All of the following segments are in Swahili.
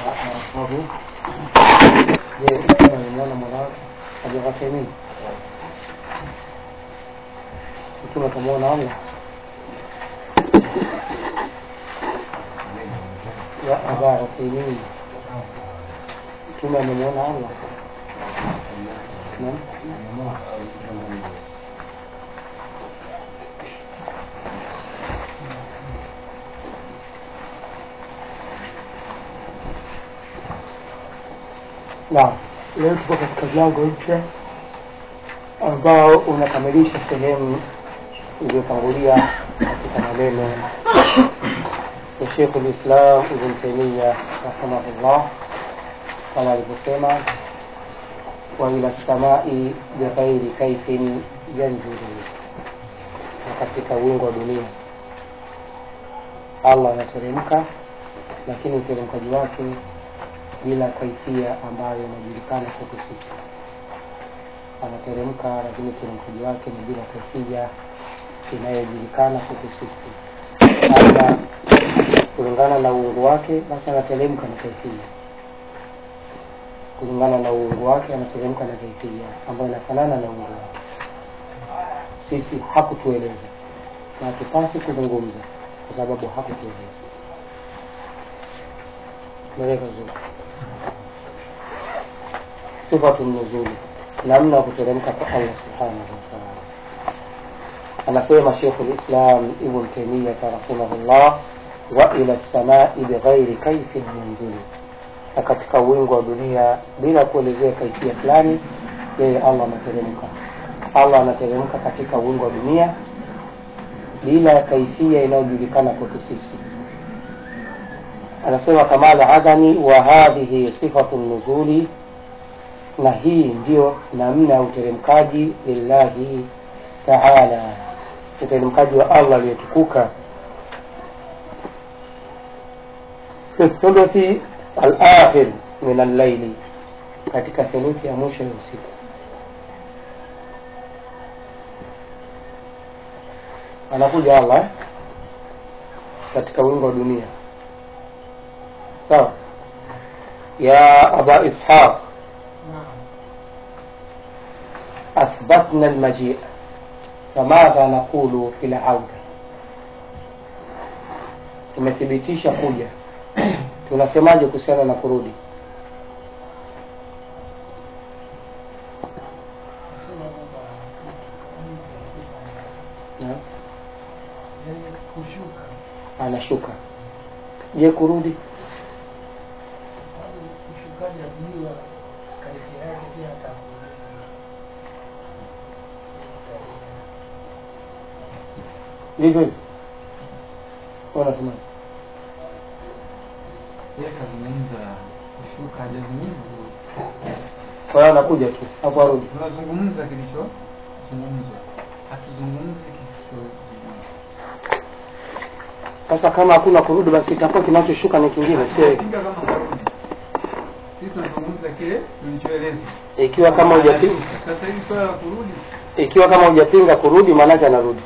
Wabu. Je, mtume alimwona mola wake Abu nini? Mtume akamwona Allah ya Aba Uthaymeen, mtume amemwona Allah Naam. Naam, leo tuko katika mlango mpya ambao unakamilisha sehemu iliyotangulia katika maneno ya Sheikh Lislam Ibn Taimia rahimahullah, kama alivyosema, wa ila samai bighairi kaifin yanzilu, na katika wingu wa dunia Allah anateremka, lakini uteremkaji wake bila kaifia ambayo inajulikana kwetu sisi. Anateremka, lakini uteremkaji wake ni bila kaifia inayojulikana kwetu sisi. Sasa kulingana na uungu wake, basi anateremka na kaifia. Kulingana na uungu wake, anateremka na kaifia ambayo inafanana na uungu wake. Sisi hakutueleza na hatupasi kuzungumza kwa sababu hakutueleza. Tumeleka vizuri sifatu nuzuli, namna ya kuteremka kwa Allah subhanahu wa ta'ala. Anasema Sheikh al-Islam Ibn Taymiyyah rahimahullah, wa ila samai bighairi kaifin yanzilu, na katika wingu wa dunia bila kuelezea kaifia fulani, yeye Allah anateremka. Allah anateremka katika wingu wa dunia bila ya kaifia inayojulikana kwetu sisi. Anasema kamala adhani wa hadhihi sifatu nuzuli na hii ndiyo namna ya uteremkaji lillahi taala, uteremkaji wa Allah aliyetukuka fi thuluthi alakhir min allaili, katika theluthi ya mwisho ya usiku. Anakuja Allah eh? katika wingu wa dunia, sawa ya aba ishaq أثبتنا المجيء فماذا نقول في العودة tumethibitisha kuja tunasemaje kuhusiana na kurudi Na? kushuka anashuka je kurudi kwa sababu ushukaji ajua kaifia yake pia atakuuliza vivyo hivyo wanasema Yeye kazungumza kushuka, hajazungumza kurudi. kwa hiyo anakuja tu hapo arudi Tunazungumza kilichozungumzwa, hatuzungumzi kisichozungumzwa. sasa kama hakuna kurudi basi itakuwa kinachoshuka ni kingine sio hivyo. Tunapinga kama karudi. Sisi tunazungumza kile tulichoelezwa. ikiwa kama hujapinga Sasa hivi swala la kurudi ikiwa kama hujapinga kurudi maanake anarudi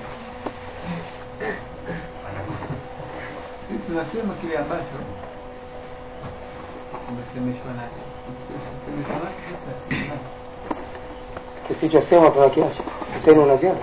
sisi tunasema kile ambacho tumesemeshwa nacho. Tumesemeshwa nacho sasa. kisichosema tunakiacha sema una ziada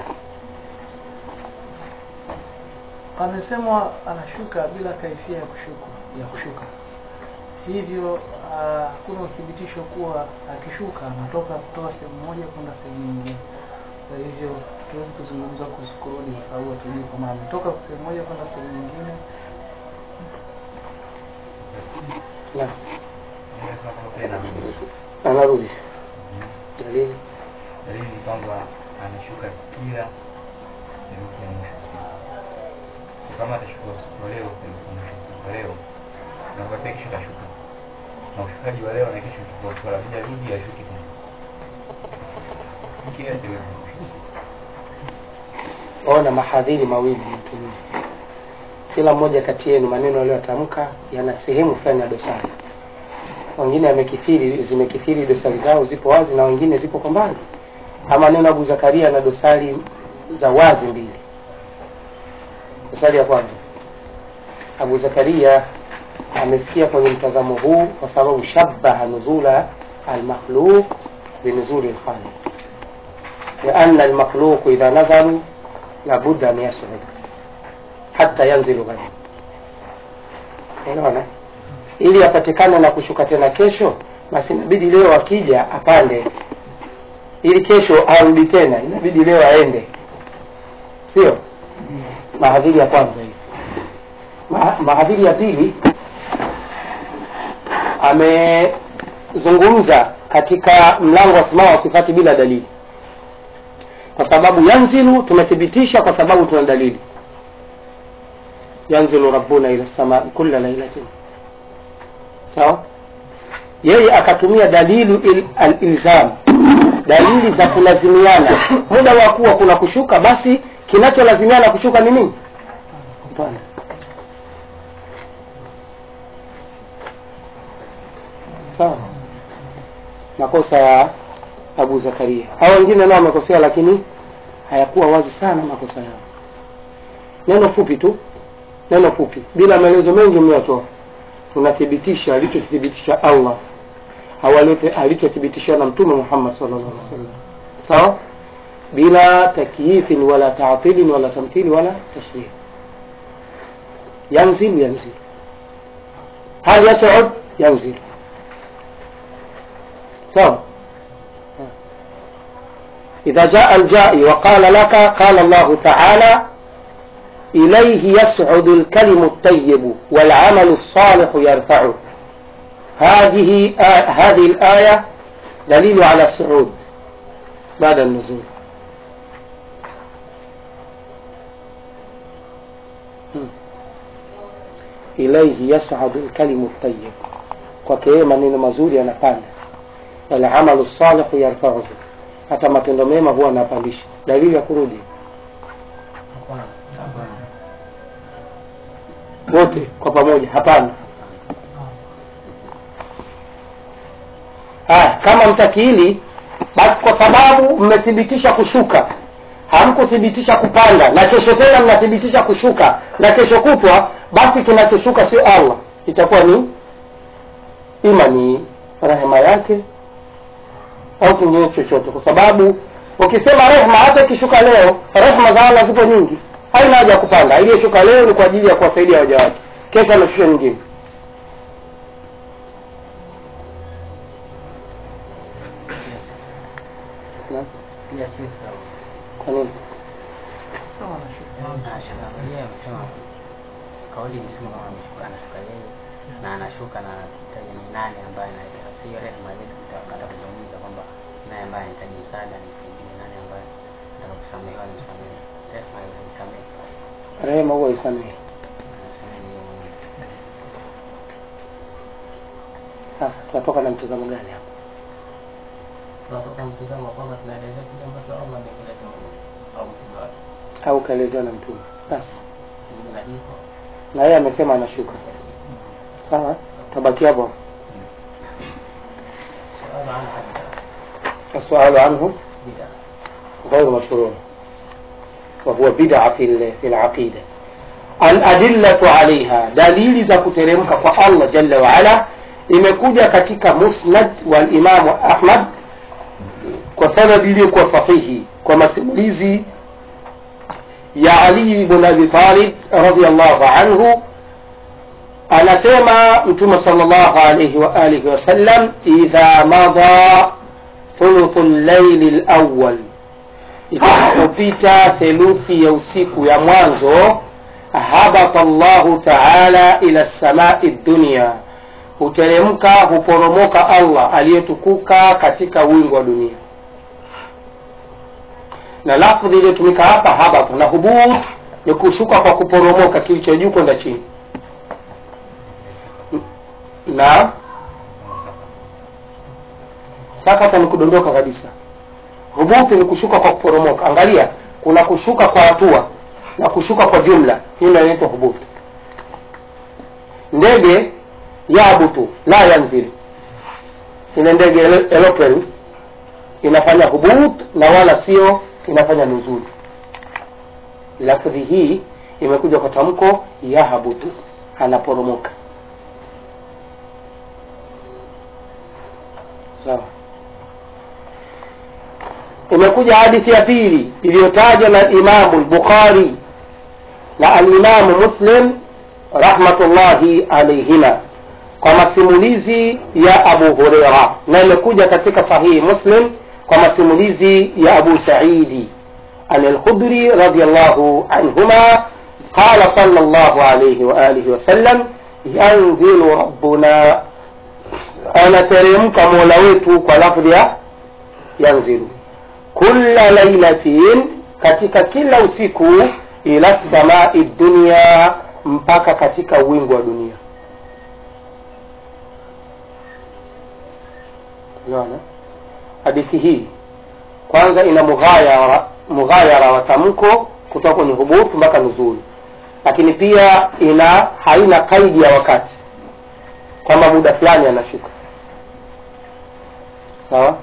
amesemwa anashuka bila kaifia ya kushuka ya kushuka hivyo ah, hakuna uthibitisho kuwa akishuka anatoka kutoka sehemu moja kwenda sehemu nyingine kwa hivyo tuwezi kuzungumza kuhusu kurudi kwa sababu hatujui kama ametoka sehemu moja kwenda sehemu nyingine na Inaweza kuwa pia inarudi. anarudi dalili Dalili ni kwamba ameshuka kila theluthi ya mwisho wa siku. Kwa kama atashuka usiku wa leo, theluthi ya mwisho wa siku wa leo, na kwa pia kesho atashuka. Na ushukaji wa leo na kesho ni tofauti, wala bija rudi ashuke tena. Kila theluthi ya mwisho wa siku. ona mahadhiri mawili mtumia kila mmoja kati yenu maneno aliyotamka yana sehemu fulani ya dosari wengine amekithiri zimekithiri dosari zao zipo wazi na wengine zipo kwa mbali ama neno abu zakaria na dosari za wazi mbili dosari ya kwanza abu zakaria amefikia kwenye mtazamo huu kwa sababu shabaha nuzula almakhluq binuzuli lkhaliq lianna almakhluq idha nazalu labudda an yasud hata yanzilu ghadi unaona ili apatikane na kushuka tena kesho basi inabidi leo akija apande ili kesho arudi tena inabidi leo aende sio mahadhiri ya kwanza hii Ma- mahadhiri ya pili amezungumza katika mlango wa asmaa wa sifati bila dalili kwa sababu yanzilu tumethibitisha kwa sababu tuna dalili yanzilu rabbuna ila samai kula lailatin sawa yeye akatumia dalilu il, alilzam dalili za kulazimiana muda wa kuwa kuna kushuka basi kinacholazimiana kushuka ni nini kupanda sawa makosa ya abu zakaria hao wengine nao wamekosea lakini hayakuwa wazi sana makosa yao neno fupi tu neno fupi bila maelezo mengi mliyotoa tunathibitisha alichothibitisha allah au aliote- alichothibitisha na mtume muhammad sallallahu alaihi wasallam sawa bila takyifin wala taatilin wala tamthili wala tashbih yanzil yanzil hal yasud yanzil sawa إذا جاء الجائي وقال لك قال الله تعالى إليه يسعد الكلم الطيب والعمل الصالح يرفعه هذه آه هذه الآية دليل على الصعود بعد النزول مم. إليه يسعد الكلم الطيب kwake yeye maneno mazuri yanapanda walamalu salihu yarfauhu hata matendo mema huwa anapandisha dalili ya kurudi wote kwa pamoja hapana haya kama mtakiili basi kwa sababu mmethibitisha kushuka hamkuthibitisha kupanda na kesho tena mnathibitisha kushuka na kesho kutwa basi kinachoshuka sio allah itakuwa ni ima ni rehema yake au kingine chochote kwa sababu ukisema rehma hata ikishuka leo rehma za allah zipo nyingi haina haja ya kupanda iliyoshuka leo ni kwa ajili ya kuwasaidia waja wake kesho anashusha nyingine Na? kwa nini sawa na shuka yeye amesema kauli mzima kama ameshuka anashuka yeye na anashuka na taja ni nani ambaye anahitaji sasa hiyo rehema haiwezi kutaka kuzungumza kwamba naye ambaye anahitaji msaada ni ni nani ambaye anataka kusamehewa ni msamehe rehema hiyo nisamehe rehema huwa isamehe nasamehe ni yeye mwenyewe sasa tunatoka na mtazamo gani hapo tunatoka mtizamo kwamba tunaelezea kile ambacho Allah ameeleza au mtume wake au kaelezewa na mtume basi kinyume na hivyo na yeye amesema anashuka sawa tabaki hapo suala ana hadda السؤال عنه bid'a غير مشروع وهو بدعة في ال- في العقيدة الأدلة عليها دليل za kuteremka kwa Allah jalla wa ala imekuja katika musnad wa Imam Ahmad kwa sanadi iliyokuwa sahihi kwa masimulizi ya Ali ibn Abi Talib radhiyallahu anhu anasema mtume sallallahu alayhi wa alihi wasallam idha madha thuluthu llaili lawal itakapopita theluthi ya usiku ya mwanzo habata llahu taala ila samai dunia huteremka huporomoka allah aliyetukuka katika wingu wa dunia na lafdhi iliyotumika hapa habata na hubut ni kushuka kwa kuporomoka kilicho juu kwenda chini na sakata ni kudondoka kabisa hubuti ni kushuka kwa kuporomoka angalia kuna kushuka kwa hatua na kushuka kwa jumla hii ndio inaitwa hubuti ndege yabutu la yanzil ile ndege ele- aeroplane inafanya hubut na wala sio inafanya nuzuli lafdhi hii imekuja kwa tamko yahabutu anaporomoka sawa imekuja hadithi ya pili iliyotajwa na imamu lbukhari na alimamu muslim rahmatullahi alaihima kwa masimulizi ya abu hureira na imekuja katika sahihi muslim kwa masimulizi ya abu saidi an alkhudri radiallahu anhuma qala sala llahu alaihi waalihi wasallam yanzilu rabbuna anateremka mola wetu kwa lafdhi ya yanzilu kula lailatin katika kila usiku ila samai dunia mpaka katika wingu wa dunia unaona hadithi hii kwanza ina mughayara mughayara wa tamko kutoka kwenye hubut mpaka nuzuli lakini pia ina haina kaidi ya wakati kwamba muda fulani anashuka sawa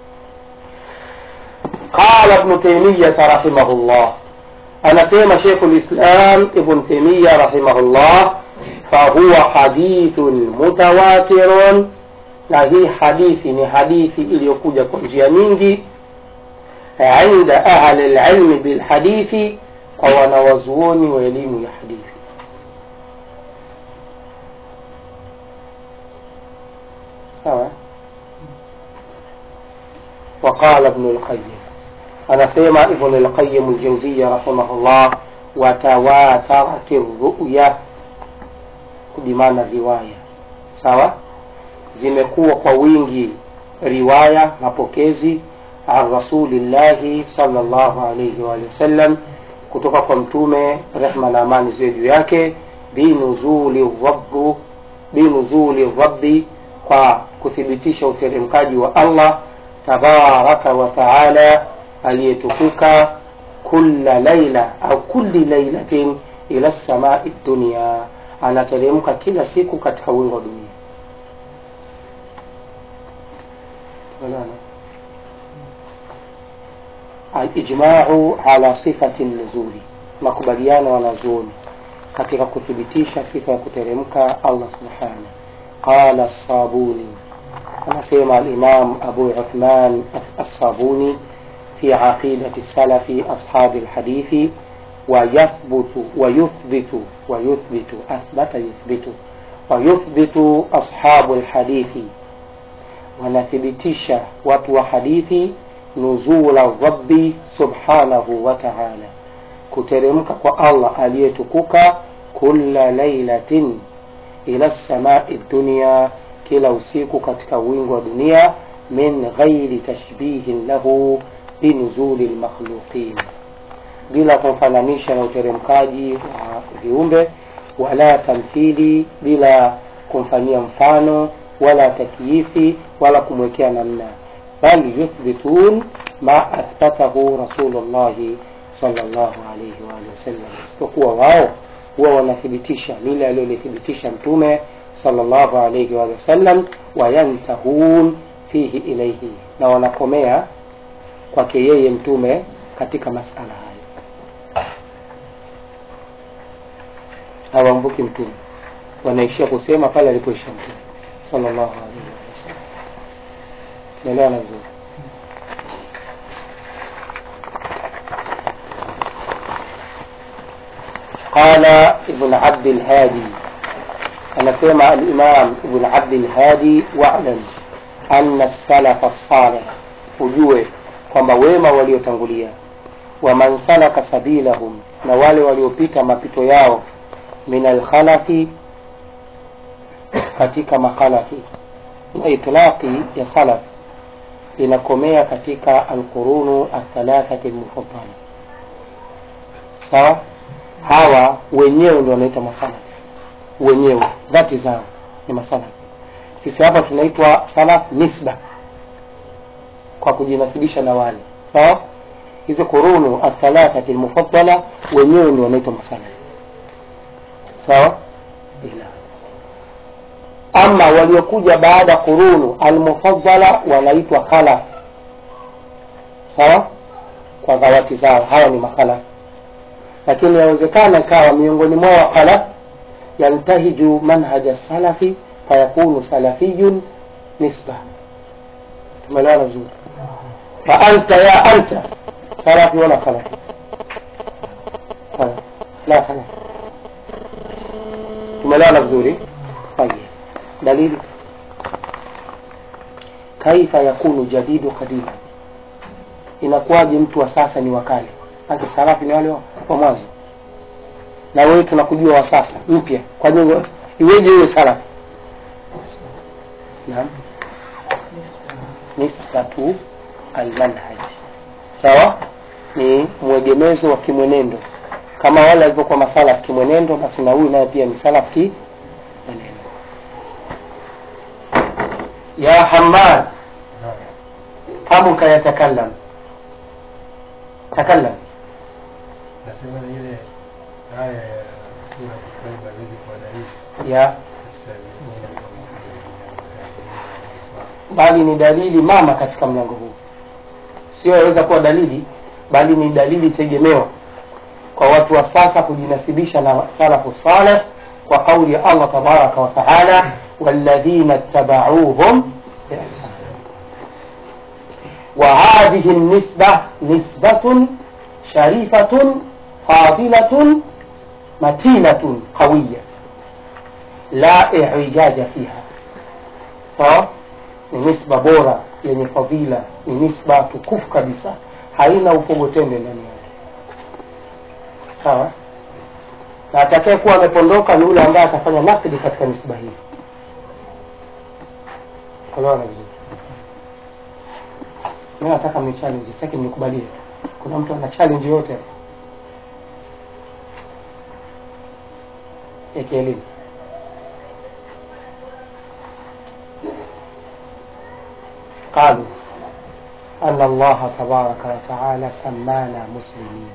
qala ibnu taimiyata rahimahullah anasema shekhu lislam ibn taimiya rahimahullah fahuwa hadithun mutawatirun na hii hadithi ni hadithi iliyokuja kwa njia nyingi inda ahli lilmi bilhadithi kwa wanawazuoni wa elimu ya hadithi sawa وقال ابن القيم anasema ibn lqayim ljauziya rahimahullah watawatharat ruya bimaana riwaya sawa zimekuwa kwa wingi riwaya mapokezi an rasulillahi salllahu alaihi waalihi wasallam kutoka kwa mtume rehma na amani ziwe juu yake binuzuli rabbu binuzuli rabbi kwa kuthibitisha uteremkaji wa allah tabaraka wa taala aliyetukuka kula laila au kulli lailatin ila samai dunia anateremka kila siku katika wingo wa dunia Tumeelewana? alijmau ala sifati nuzuli makubaliano wanazuoni katika kuthibitisha sifa ya kuteremka allah subhanahu qala sabuni anasema alimam abu uthman assabuni في عقيدة السلف أصحاب الحديث ويثبت ويثبت ويثبت أثبت يثبت ويثبت أصحاب الحديث wanathibitisha watu wa hadithi nuzula rabbi subhanahu wa taala kuteremka kwa allah aliyetukuka kula lailatin ila samai dunia kila usiku katika wingu wa dunia min ghairi tashbihin lahu binuzuli lmakhluqin bila kumfananisha na uteremkaji wa viumbe wala tamthili bila kumfanyia mfano wala takyifi wala kumwekea namna bal yuthbitun ma athbatahu rasulullahi salllahu alaihi waalihi wasallam isipokuwa wao huwa wanathibitisha lile alilolithibitisha mtume salllahu alaihi waalihi wasallam wayantahun fihi ilaihi na wanakomea kwake yeye mtume katika masala hayo hawamvuki mtume wanaishia kusema pale alipoisha mtume sallallahu alaihi wasallam naelewana vizuri قال ابن عبد الهادي anasema alimam ibn abdilhadi walam ana salafa salih ujue kwamba wema waliotangulia waman salaka sabilahum na wale waliopita mapito yao min alkhalafi katika makhalafi na itlaqi ya salaf inakomea katika alqurunu athalathati lmufaddala sawa hawa wenyewe ndio wanaitwa masalafi wenyewe dhati zao ni masalafi sisi hapa tunaitwa salaf nisba kwa kujinasibisha na wale sawa hizi qurunu athalathati lmufaddala wenyewe ndio wanaitwa masalafi sawa ila ama waliokuja baada qurunu almufaddala wanaitwa khalaf sawa kwa dhawati zao hawa ni makhalaf lakini yawezekana ikawa miongoni mwao khalaf yantahiju manhaja salafi fayakunu salafiyun nisba umeelewana vizuri fa anta ya anta salafi wala khalafi Sawa. la khalafi tumeelewana vizuri طيب dalili kaifa yakunu jadidu qadima inakuwaje mtu wa sasa ni wakale ake salafi ni wale wa wa mwanzo na wewe tunakujua wa sasa mpya kwa nini iweje uwe salafi naam nisbatu almanhaj sawa ni mwegemezo wa kimwenendo kama wale walivyokuwa masalaf kimwenendo basi na huyu naye pia ni salaf ki mwenendo ya hamad famuka yatakallam takallam nasema ni ile aya ya sura Tauba haiwezi kuwa dalili ya sasa hivi bali ni dalili mama katika mlango huu sio yaweza kuwa dalili bali ni dalili tegemewa kwa watu wa sasa kujinasibisha na salafu saleh kwa kauli ya allah tabaraka wa taala walladhina ttabauhum biihsan وهذه النسبة نسبة شريفة فاضلة متينة قوية لا إعوجاج فيها sawa ni nisba bora yenye fadhila ni nisba tukufu kabisa haina upogotende ndani yake sawa na atakaye kuwa amepondoka ni yule ambaye atafanya nakdi katika nisba hii elewana vizuri mi nataka mni challenge sitaki mnikubalie kuna mtu ana challenge yote ya kielimu قالوا أن الله تبارك وتعالى سمانا مسلمين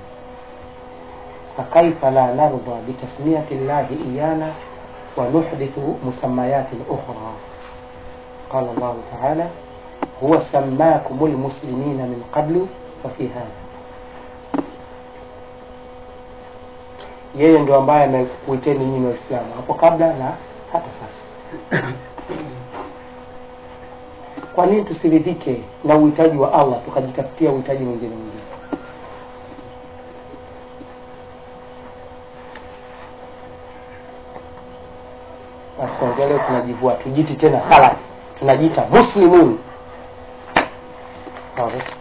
فكيف لا نرضى بتسمية الله إيانا ونحدث مسميات أخرى قال الله تعالى هو سماكم المسلمين من قبل ففي هذا yeye ndio ambaye amekuiteni nyinyi waislamu hapo kabla na hata sasa kwa nini tusiridhike na uhitaji wa allah tukajitafutia uhitaji mwingine mwingine basi kuanzia leo tunajivua tujiti tena salafi tunajiita muslimun Sawa, basi.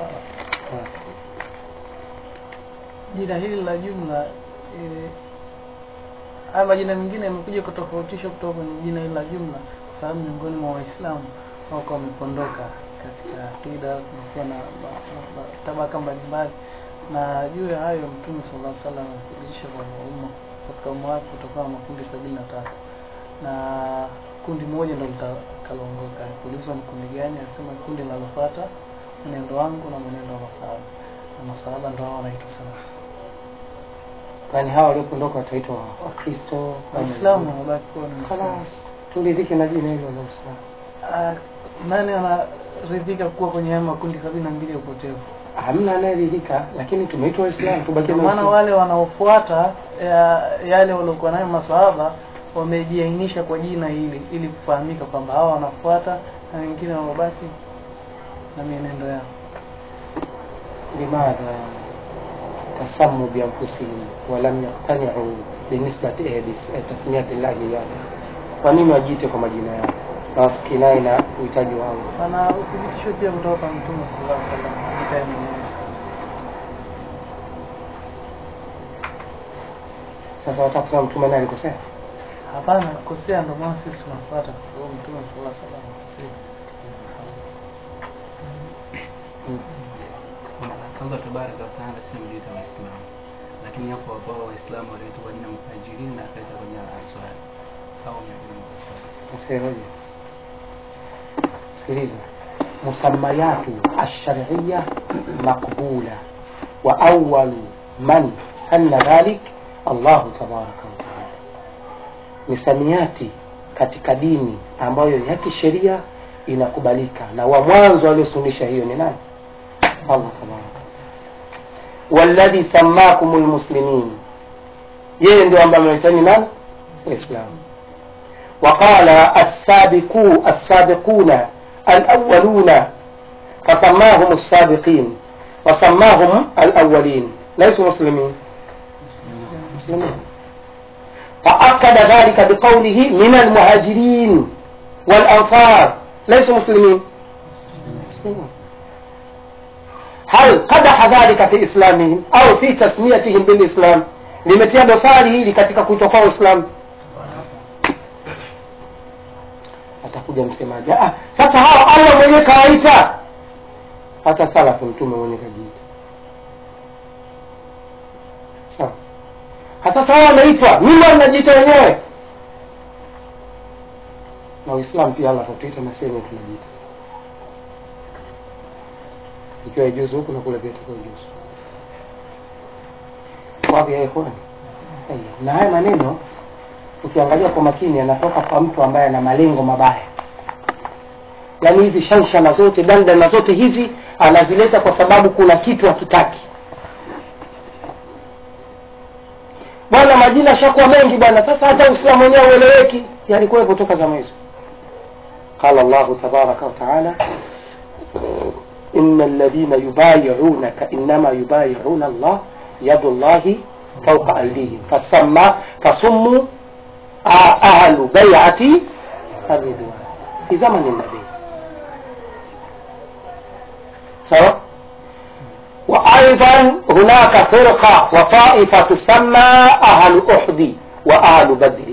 jina hili la jumla eh, haya majina mengine yamekuja kutofautisha kutoka kwenye jina hili la jumla kwa sababu miongoni mwa waislamu wako wamepondoka katika akida kumekuwa na ma- ma- ma- tabaka mbalimbali na juu ya hayo mtume sallallahu alaihi wasallam amethibitisha kwamba umma katika umma wake kutakuwa na makundi sabini na tatu na kundi moja ndo litakaloongoka kuulizwa ni kundi gani anasema kundi linalofuata mwenendo wangu na mwenendo wa masahaba na masahaba ndo hao wanaitwa salafu kwani hawa waliopondoka wataitwa wa- wakristo waislamu wamebaki kuwa ni waislamu Khalas, turidhike na jina hilo la uislamu Ah, nani anaridhika kuwa kwenye haya makundi sabini na mbili ya upotevu hamna anayeridhika lakini tumeitwa waislamu tubakie ndio na maana Uislamu. wale wanaofuata ya, yale waliokuwa nayo masahaba wamejiainisha kwa jina hili ili kufahamika kwamba hawa wanafuata na wengine wamebaki na mienendo yao لماذا تسموا بأنفسهم ولم يقتنعوا بنسبة إيه بس- eh, تسمية الله إياه kwa nini wajiite kwa majina yao na wasikinai na uhitaji wao pana uthibitisho pia kutoka kwa mtume sallallahu alaihi wasallam vitaye mwenyezi sasa wataka kusema mtume naye alikosea hapana kosea ndio maana sisi tunafuata kwa sababu mtume sallallahu alaihi wasallam akosea Allah tabaraka wa taala sema aliita Waislamu, lakini hapo hapo hao Waislamu waliitwa kwa jina Muhajirin na akaita kwa jina Ansari. Hao ni akina Muhammad. usihoje sikiliza musamayatu alshariya maqbula wa awalu man sanna dhalik allahu tabaraka wataala misamiati katika dini ambayo ya kisheria inakubalika na wa mwanzo aliosunisha hiyo ni nani allah tabaraka walladhi sammakum lmuslimin yeye ndio ambaye ameitani nani waislamu وقال السابقو السابقون الأولون fasamahum السابقين وسماهم الأولين ليسوا مسلمين مسلمين فأكد ذلك بقوله من المهاجرين والأنصار ليسوا مسلمين مسلمين هل قدح ذلك في إسلامهم أو في تسميتهم بالإسلام limetia dosari hili katika kuitwa kwao Uislamu. Atakuja msemaji, ah, sasa hao Allah mwenyewe kawaita, hata salafu mtume mwenyewe kajiita. Sawa. Ha, Sasa hao wanaitwa, mimi wanajiita wenyewe, na Uislamu pia Allah katuita na sisi wenyewe tunajiita, ikiwa ijuzu huku na kule pia itakuwa ijuzu wapi ya ikhwani Tayeb. na haya maneno ukiangalia kwa makini yanatoka kwa mtu ambaye ana malengo mabaya yaani hizi shanshana zote dandana zote hizi anazileta kwa sababu kuna kitu hakitaki bwana majina shakuwa mengi bwana sasa hata uislamu wenyewe ueleweki yalikuwepo toka zama hizo qala llahu tabaraka wataala إن الذين يبايعونك إنما يبايعون الله يد الله فوق أيديهم فسمى فسموا آ- أهل بيعة الرضوان في زمن النبي سواء وأيضا هناك فرقة وطائفة تسمى أهل أحد وأهل بدر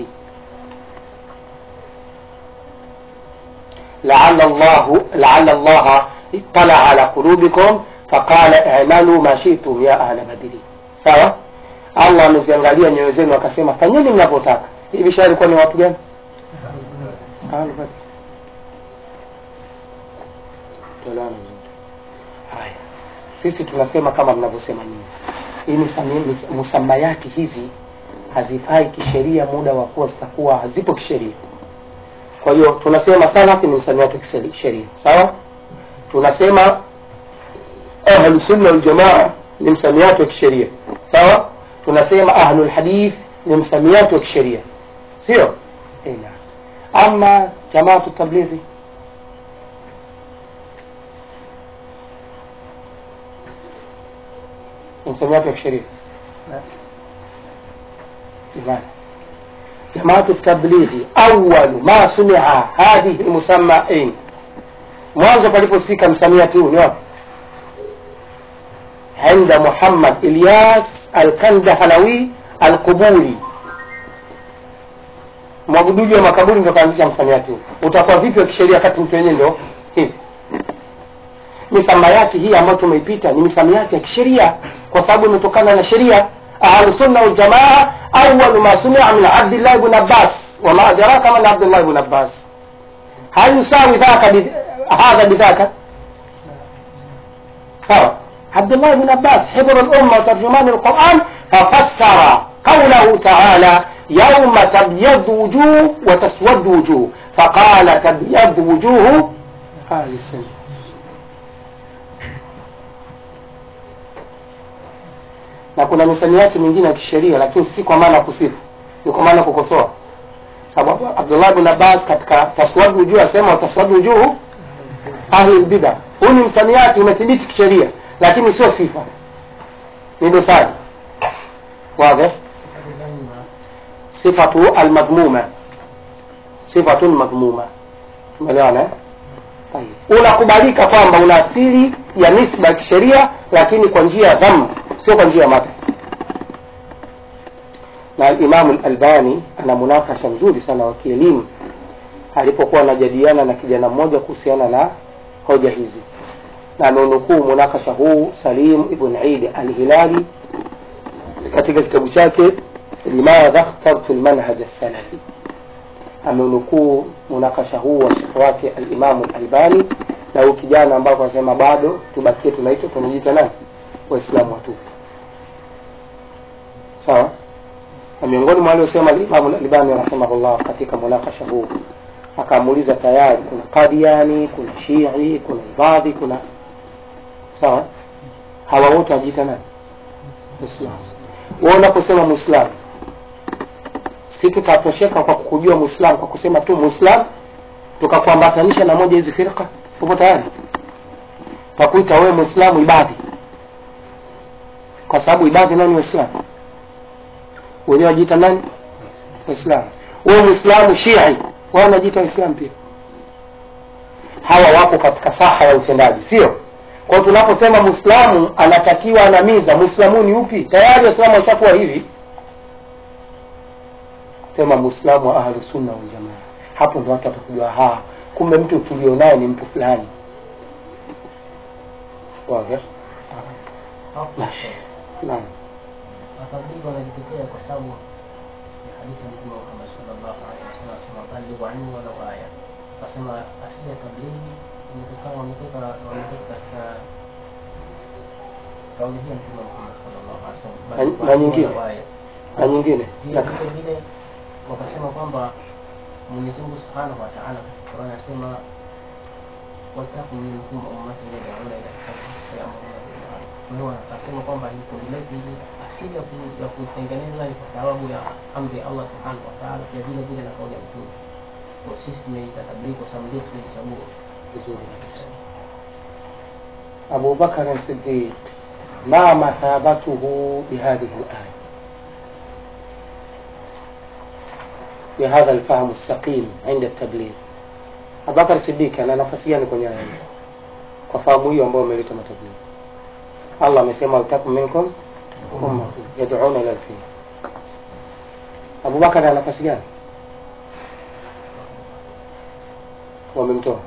لعل الله لعل الله اطلع على قلوبكم فقال اعملوا ما شئتم يا أهل بدر sawa allah ameziangalia nyoyo zenu akasema fanyeni mnavyotaka hivi shari ilikuwa ni watu gani Ahlu Badr. Tuelewane vizuri. haya sisi tunasema kama mnavyosema nini hii misami- mis- musamayati hizi hazifai kisheria muda wa kuwa zitakuwa hazipo kisheria kwa hiyo tunasema salafi ni msamiati wa kisheria sawa tunasema ahlu sunna wal jamaa ni msamiati wa kisheria sawa tunasema ahlul hadith ni msamiati wa kisheria sio Eh, naam. ama jamaatu tablighi ni msamiati wa kisheria jamani جماعة التبليغ أول ما سمع هذه المسمى أين mwanzo paliposikika msamiati huu ni wapi عند محمد إلياس الكندهلوي القبوري mwabuduji wa makaburi ndio kaanzisha msamiati huu utakuwa vipi wa kisheria kati mtu wenyewe ndio hivi misamiati hii ambayo tumeipita ni misamiati ya kisheria kwa sababu imetokana na sheria ahlusunna waljamaa awalu ma sumia min abdillah bn abbas wama adraka man abdullah bn abbas hal yusawi dhaka bi- hadha bidhaka sawa abdullah bn abbas hibru lumma وترجمان القرآن ففسر قوله تعالى يوم تبيض وجوه وتسود وجوه فقال تبيض وجوه هذه السنة na kuna misamiati mingine ya kisheria lakini si kwa maana ya kusifu ni kwa maana ya kukosoa sababu abdullah bin abbas katika taswadu wujuh asema taswadu wujuhu ahli lbida huu ni msamiati umethibiti kisheria lakini sio sifa ni dosari واضح صفة المذمومة صفة مذمومة umeelewana eh? Tayeb. unakubalika kwamba una asili ya nisba ya kisheria lakini kwa njia ya dhamm sio kwa njia ya madhi na imamu albani ana munakasha mzuri sana wa kielimu alipokuwa anajadiliana na kijana mmoja kuhusiana na hoja hizi na amenukuu munakasha huu salim ibn idi alhilali katika kitabu chake limadha khtartu lmanhaj salafi amenukuu munakasha huu wa shekhe wake alimamu albani na huyu kijana ambapo anasema bado tubakie tunaitwa tunajiita nani waislamu watupu sawa na miongoni mwa waliosema alimamu albani rahimahullah katika munakasha huu akamuuliza tayari kuna qadiani kuna shii kuna ibadhi kuna sawa hawa wote wanajiita nani muislamu wewe unaposema muislamu si tutatosheka kwa kujua muislamu kwa kusema tu muislamu tukakuambatanisha na moja hizi firqa upo tayari pakuita wewe mwislamu ibadhi kwa sababu ibadhi nani waislamu wenyewe wajiita nani waislamu wewe mwislamu shii wao wanajiita waislamu pia hawa wapo katika saha ya utendaji sio kwa hiyo tunaposema mwislamu anatakiwa anamiza mwislamu ni upi tayari waislamu washakuwa hivi sema mwislamu wa ahlu sunna wal jamaa hapo ndo watu watakujua ha kumbe mtu tulionaye ni mtu fulani wazi naam matablighi wanajitetea kwa sababu ya hadithi ya Mtume Muhammad sallallahu alaihi wasallam asema balighu anni walau aya, akasema asili ya tablighi imetokana wametoka wametoka katika kauli hii ya Mtume Muhammad sallallahu alaihi wasallam balighu na anni nyingine? walau aya. na nyingine Pia vile vile wakasema kwamba Mwenyezi Mungu Subhanahu wa Ta'ala katika Qur'an anasema watakum minkum ummatun yad'una ila al-haqq wa ya'muruna bil ma'ruf. Kwa hiyo akasema kwamba hii kundi letu hili asili ya ku- ya kutengeneza ni kwa sababu ya amri ya Allah Subhanahu wa Ta'ala, pia vile vile na kauli ya Mtume. Kwa hiyo sisi tumeita tablighi kwa sababu ndio tulichagua vizuri kabisa أبو بكر الصديق ما مثابته بهذه الآية بهذا الفهم السقيم عند التبليغ أبو بكر الصديق أنا nafasi gani kwenye aya hii kwa fahamu hiyo ambayo umeleta matablighi Allah amesema waltakum minkum ummatun yad'una ila alkhair Abu Bakar ana nafasi gani wamemtoa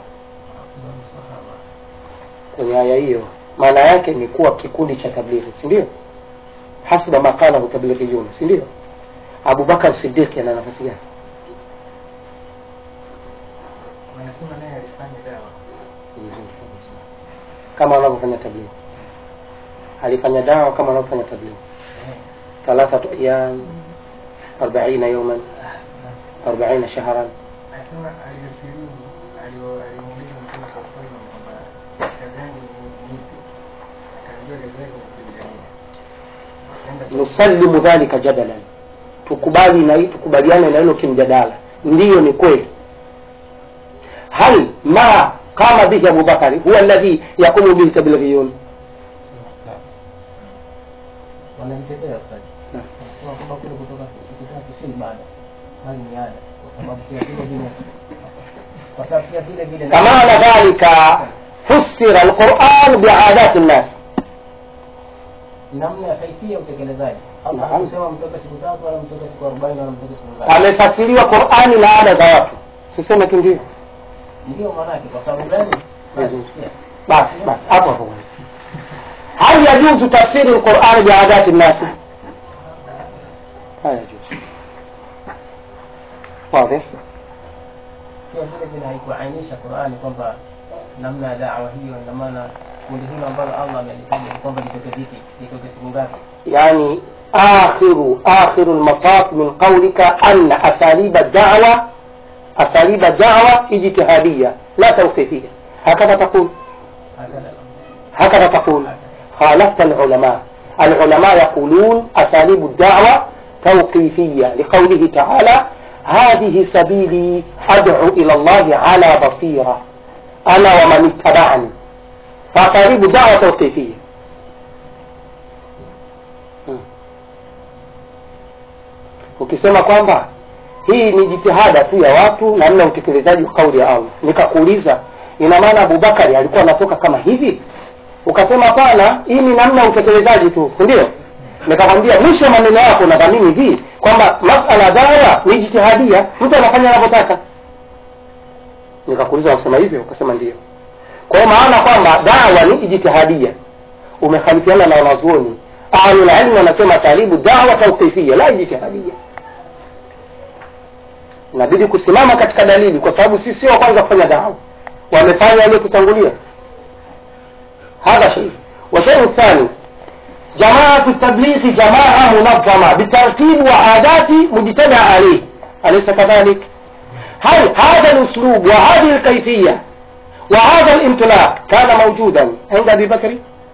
kwenye aya hiyo maana yake ni kuwa kikundi cha tablighi si ndio hasba maqalahu tablighiyun si ndio abubakar siddiqi ana nafasi gani wanasema naye alifanya dawa vizuri kabisa kama wanavyofanya tablighi alifanya dawa kama wanavyofanya tablighi thalathatu ayyam arbaina yawman arbaina shahran anasema aliyosilimu alimuuliza mtume saa salam kwamba kazi yangu ni ipi akaambiwa kazi yako ni kulingania Akaenda kwa- nusallimu dhalika jadalan tukubali na tukubaliane na hilo kimjadala ndiyo ni kweli hal ma qama bihi abu bakari huwa alladhi yaqumu bihi tablighiyun wanajitetea ustadi. Wanasema kwamba kule kutoka siku tatu si ibada bali ni ada, kwa sababu pia vile vile kwa sababu pia vile vile فمعنى ذلك فسر القرآن بعادات الناس namna ya kaifia ya utekelezaji. Allah Naam. hakusema mtoke siku tatu wala mtoke siku arobaini wala mtoke siku ngapi. amefasiriwa Qur'ani na ada za watu siseme tu ndio Ndio maana yake. Kwa sababu gani? Vizuri. Sikia. basi basi hapo hapo هل يجوز تفسير القرآن بعادات الناس؟ لا يجوز واضح؟ Pia vile vile haikuainisha Qur'ani kwamba namna ya da'wa hiyo, na maana kundi hilo ambalo Allah amelitaja ni kwamba litoke vipi, litoke siku ngapi. يعني آخر آخر المطاف من قولك أن أساليب الدعوة أساليب الدعوة اجتهادية لا توقيفية هكذا تقول Hakadha هكذا تقول خالفت العلماء العلماء يقولون أساليب الدعوة توقيفية لقوله تعالى هذه سبيلي أدعو إلى الله على بصيرة أنا ومن اتبعني فأساليب الدعوة توقيفية Hmm. ukisema kwamba hii ni jitihada tu ya watu namna ya utekelezaji wa kauli ya Allah nikakuuliza ina maana Abubakari alikuwa anatoka kama hivi ukasema hapana hii ni namna ya utekelezaji tu si ndio nikakwambia mwisho wa maneno yako nadhamini hivi kwamba masala ya dawa ni jitihadia mtu anafanya anavyotaka nikakuuliza unasema hivyo ukasema ndio kwa hiyo maana kwamba dawa ni ijtihadia umekhalifiana na wanazuoni ahlul ilmi wanasema salibu dawa tawqifia la ijtihadia inabidi kusimama katika dalili kwa sababu sisi sio wa kwanza kufanya dawa wamefanya waliotutangulia هذا شيء والشيء الثاني جماعة التبليغ جماعة منظمة بترتيب وعادات مجتمع عليه أليس كذلك؟ هل هذا الأسلوب وهذه الكيفية وهذا الانطلاق كان موجودا عند أبي بكر؟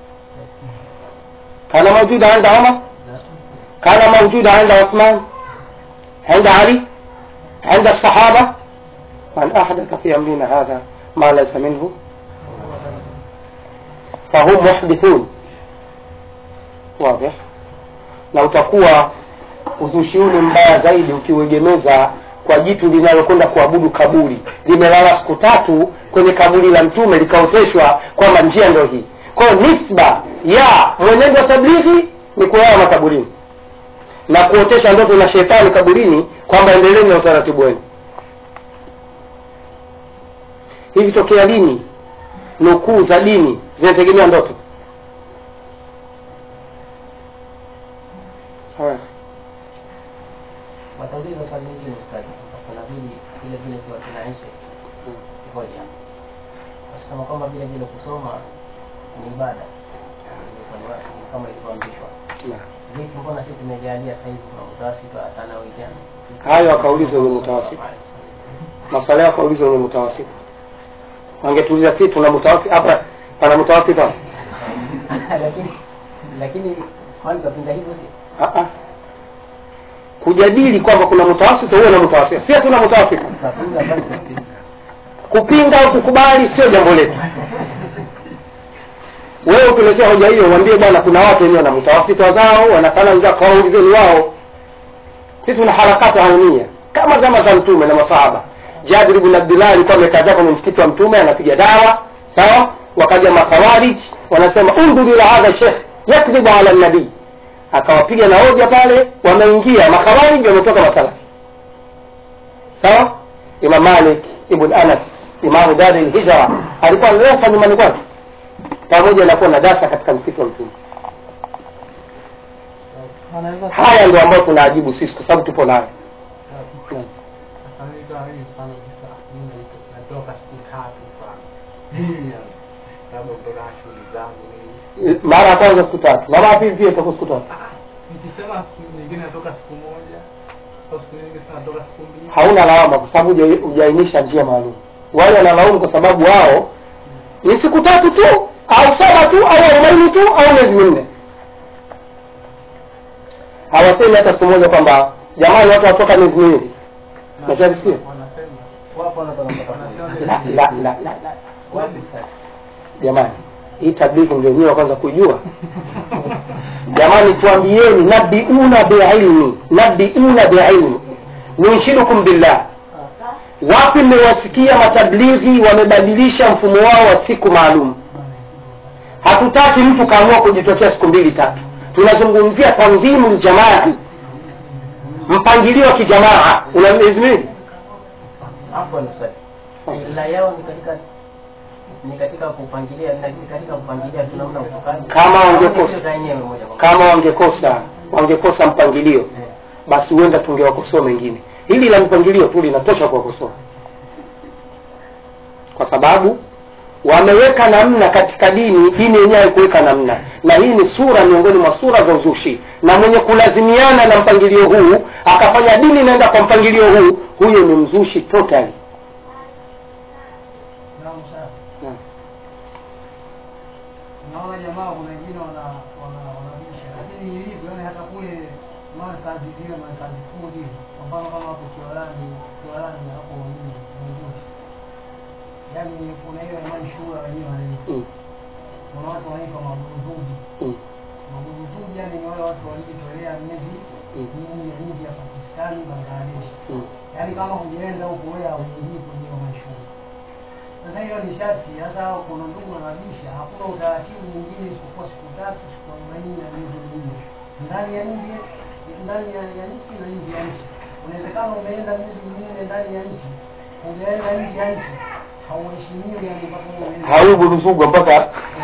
كان موجودا عند عمر؟ كان موجودا عند عثمان؟ عند علي؟ عند الصحابة؟ من أحدث في أمرنا هذا ما ليس منه fahum muhdithun wazi na utakuwa uzushi huu ni mbaya zaidi ukiuegemeza kwa jitu linalokwenda kuabudu kaburi limelala siku tatu kwenye kaburi la mtume likaoteshwa kwamba njia ndio hii kwayo nisba ya mwenendo wa tablighi ni kulala makaburini na kuotesha ndoto na shetani kaburini kwamba endeleeni na utaratibu wenu hivi tokea lini nukuu za dini zinategemea ndoto haya watauliza swali lingine ustadi kunabidi vile vile kuwa tunaishi moja wakisema kwamba vile vile kusoma ni ibada Ilikuwa ni wa- ni kama ilivyoambishwa Naam. vipi mbona sisi tumejalia sasa hivi kuna mutawasiti wa tanawijana hayo akauliza wenye mutawasiti maswala yao akauliza wenye mutawasiti wangetuuliza si tuna mutawasiti hapa pana mutawasiti hapa lakini lakini kwani kapinga hivyo si Ah, ah. kujadili kwamba kuna mutawasiti huwe na mutawasiti si hatuna mutawasiti kapinga bali kapinga kupinga au kukubali sio jambo letu wewe ukiletea hoja hiyo uambie bwana kuna watu wenyewe wana mtawasita zao wanafanya wenzao kawaulizeni wao sisi tuna harakati haumia kama zama za mtume na masahaba jabir ibn abdullah alikuwa amekaa kwenye msikiti wa mtume anapiga dawa sawa wakaja makhawarij wanasema undhur ila hadha shekh yakdhibu ala nabii akawapiga na hoja pale wameingia makhawarij wametoka masalafi sawa imam malik ibn anas imamu dari lhijra alikuwa na darasa nyumbani kwake pamoja na kuwa na darasa katika msitu wa mtume anaweza haya ndio ambayo tunaajibu sisi kwa sababu tupo nayo Sasa mimi kama mimi mfano kabisa, mimi nito- natoka siku tatu mfano. Mimi yani, labda kutoka na shughuli zangu mimi. mara ya kwanza siku tatu mara ya pili pia itakuwa siku tatu Nikisema siku nyingine natoka siku moja au siku nyingine sasa natoka siku mbili. hauna lawama kwa sababu huja- hujaainisha njia maalum wale wanalaumu kwa sababu wao ni siku tatu tu au saba tu au arobaini tu au miezi minne hawasemi hata siku moja kwamba jamani watu watoka miezi miwili nachokisikia Wanasema wapo wanatoka wanasema la, la, la, la, la. wapi sasa jamani hii tablighi ndio nyewe kwanza kujua jamani tuambieni nabiuna biilmi nabiuna biilmi nunshidukum billah wapi mmewasikia matablighi wamebadilisha mfumo wao wa siku maalum hatutaki mtu kaamua kujitokea siku mbili tatu tunazungumzia tandhimu ljamaa mpangilio wa kijamaa una miezi miwili hapo ni ustadi ila yao ni katika ni katika kupangilia ni katika kupangilia tu namna utokaji Kama Au ni wangekosa. kitu za yenyewe moja kwa moja kama wangekosa wangekosa mpangilio basi huenda tungewakosoa mengine hili la mpangilio tu linatosha kuwakosoa kwa sababu wameweka namna katika dini dini yenyewe haikuweka namna na hii ni sura miongoni mwa sura za uzushi na mwenye kulazimiana na mpangilio huu akafanya dini inaenda kwa mpangilio huu huyo ni mzushi totally Naam, sawa. Naam. Naona jamaa kuna wengine wana wana wanabisha, lakini ilivyo yani hata kule markazi zile markazi kuu zile, kwa mfano kama hapo Kiwalani, Kiwalani hapo nini Mungushi, yani kuna ile imani shura wenyewe wanaitwa, Mm. kuna watu wanaitwa maburuzuji. Mm. Maburuzuji yani ni wale watu walijitolea miezi Mm. minne ya nchi ya Pakistani, Bangladesh Mm. yaani kama hujaenda huko wewe hauingii kwenye hiyo mashule. Sasa hiyo ni sharti. Sasa kuna ndugu wanabisha, hakuna utaratibu mwingine isipokuwa siku tatu, siku arobaini na miezi minne ndani ya nje, ndani ya ya nchi na nje ya nchi. Unawezekana umeenda miezi minne ndani ya nchi, hujaenda nje ya nchi, hauheshimiwi yani mpaka wewe uende. haubu ruzugwa mpaka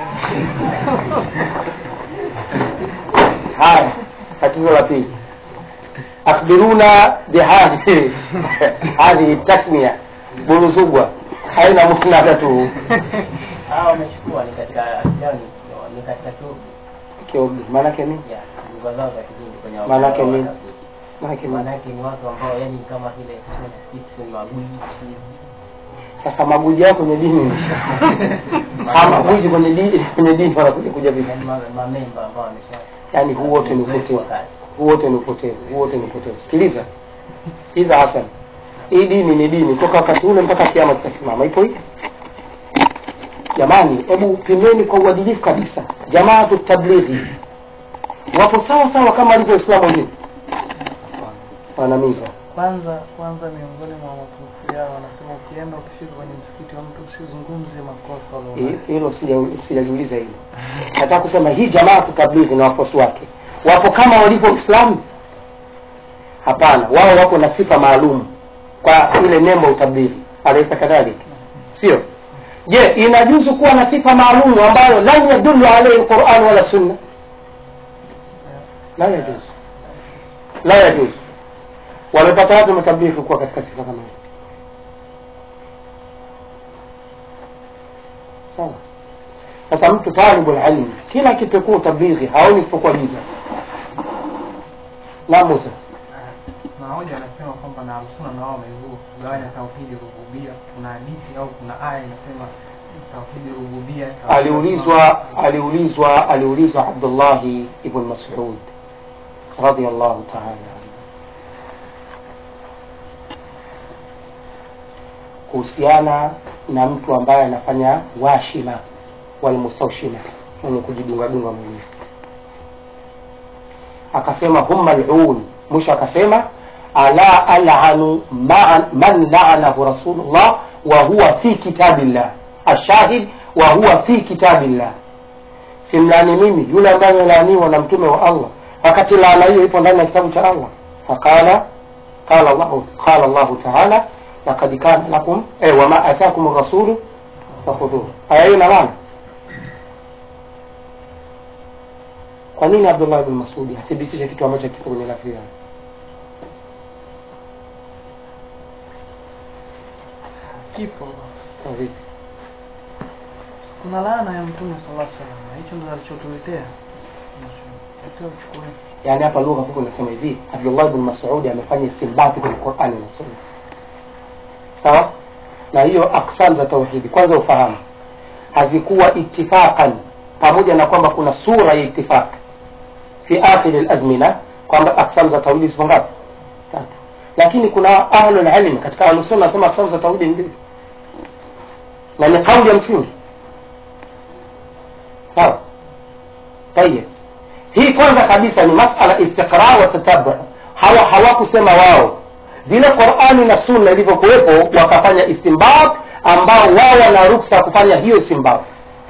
haya tatizo la pili akhbiruna bihadhi hadhihi tasmia buruzugwa haina musnada tu hao wamechukua ni katika asili yao ni- ni katika chuo Kiobi, maanake nini ya lugha zao za kidini kwenye Maanake wao nini? watafiti. maanake nini Maanake ni watu ambao yani kama vile sisi magwiji sasa maguji yao kwenye dini ha maguji kwenye dini kwenye dini wanakuja kuja vipi yani ma- mamemba ambao wamesha yaani huu wote ni upotevu huu wote ni upotevu huu wote ni upotevu sikiliza sikiliza hasan hii dini ni dini toka wakati ule mpaka kiama kitasimama ipo hii jamani hebu pimeni kwa uadilifu kabisa jamaatu tablighi wapo sawa sawa kama alivyo waislamu wengine wanamiza kwanza kwanza miongoni mwa mapungufu yao wanasema ukienda ukifika kwenye msikiti wa mtu usizungumze makosa walionayo. Hi- hilo sija- sijajiuliza hilo nataka kusema hii jamaatu tablighi na wafuasi wake wapo kama walivyo waislamu hapana wao wako na sifa maalum kwa ile nembo ya utablighi alaisa kadhalika sio je inajuzu kuwa na sifa maalum ambayo lam yadullu alaihi lquran wala sunna la yajuzu la yajuzu wamepata wapi matablighi kuwa katika sifa kama hiyo sawa sasa mtu talibul ilmi kila akipekua utablighi haoni isipokuwa giza la muta na hoja anasema kwamba na Ahlusunna na wao wamezua kugawanya tauhidi rububia. Kuna hadithi au kuna aya inasema tauhidi rububia. tauhidi aliulizwa aliulizwa aliulizwa abdullahi ibn masud radiallahu taala anhu kuhusiana na mtu ambaye anafanya washima walmustaushima mwenye kujidungadunga mwenyewe akasema hum malun mwisho akasema ala alanu ma- man laanahu rasulullah wa huwa fi kitabillah ashahid wa huwa fi kitabillah simlani mimi yule ambaye amelaaniwa na mtume wa allah wakati laana hiyo ipo ndani ya kitabu cha allah faqala qala llahu qala llahu taala lakad kana lakum eh, wama atakum rasulu fakhudhuhu aya hiyo ina maana kwa nini abdullah bin masudi athibitishe kitu ambacho kipo kwenye lafzi yake kipo Kwa vipi? kuna laana ya mtume sallallahu alaihi wasallam na hicho ndo alichotuletea Tutoe uchukue. yaani hapa lugha fupi inasema hivi abdullah bin masudi amefanya istimbati kwenye qurani na sunna sawa na hiyo aksam za tauhidi kwanza ufahamu hazikuwa itifaqan pamoja na kwamba kuna sura ya itifaq fi akhiri lazmina kwamba aksam za tauhidi zipo ngapi tatu lakini kuna ahlul ilm katika ahlusunna nasema aksam za tauhidi ni mbili na ni kauli ya msingi sawa tayeb hii kwanza kabisa ni masala istiqra wa tatabu hawa hawakusema wao vile qurani na sunna ilivyokuwepo wakafanya istinbat ambao wao wana ruksa ya kufanya hiyo istinbat